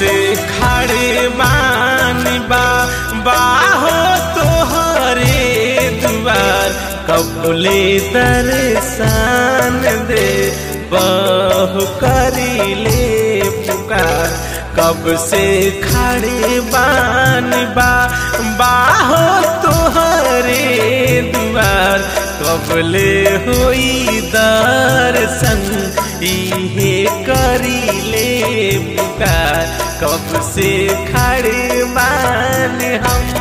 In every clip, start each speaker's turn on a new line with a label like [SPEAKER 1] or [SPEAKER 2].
[SPEAKER 1] से खड़े बानी बा बाहो तोहरे दुआर कबले दर्शन दे बहु करी ले पुकार कब से खड़े बानी बा बाहो तोहरे दुआर कबले होई दर्शन इहे करी ले पुकार कब से खड़े मान हम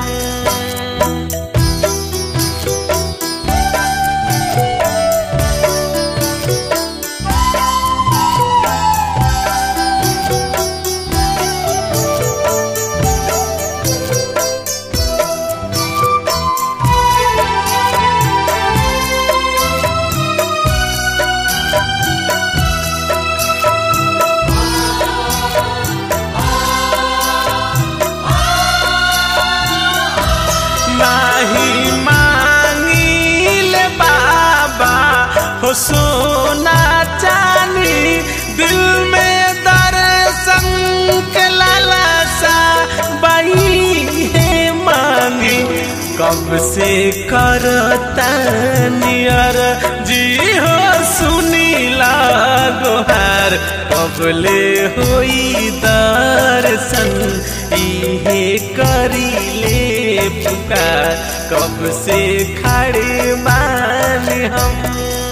[SPEAKER 1] नाही मांगिल बाबा हो सोना चांदी दिल में दर्शन के लालसा बही है मांगी कब से करता नियर जी हो सुनी लागोहार कबले होई दर्शन इहे करी ले पुकार कब से खड़े मान हम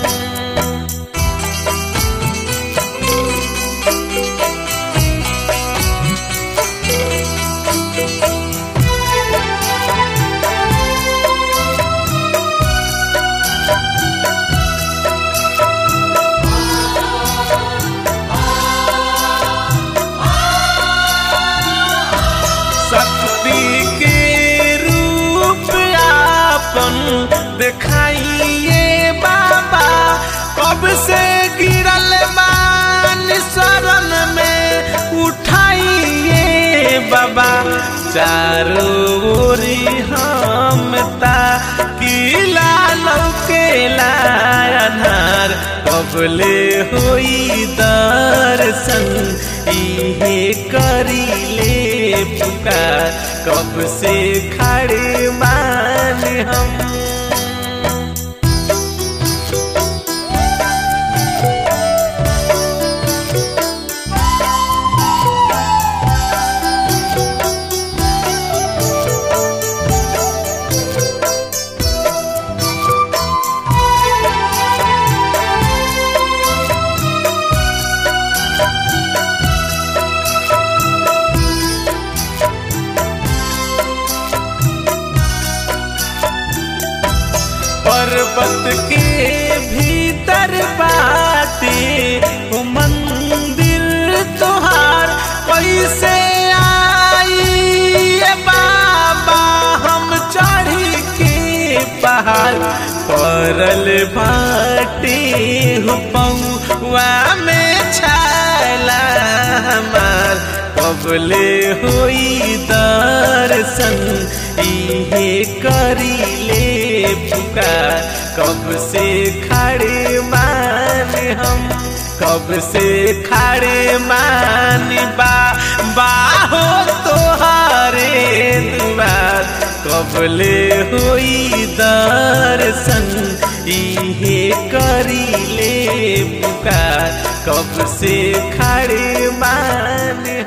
[SPEAKER 1] शक्ति के रूप आपन दिखाइए बाबा कब से गिरल बान शरण में उठाइए बाबा चारों ओरी हम ता किला लौके लानार कबले होई दर्शन इहे करी ले पुकार कब से खड़े मान हम पर्वत के भीतर बाटे वो मंदिर तोहार कैसे आई ये बाबा हम चढ़ी के पहाड़ परल बाटे हो पौआ में छाला हमार कबले होई दर्शन इहे करी ले पुकार कब से खड़े मान हम कब से खड़े मान बा बाहो तोहारे दुआर कबले होई दर्शन इहे करी ले पुकार कब से खड़े मान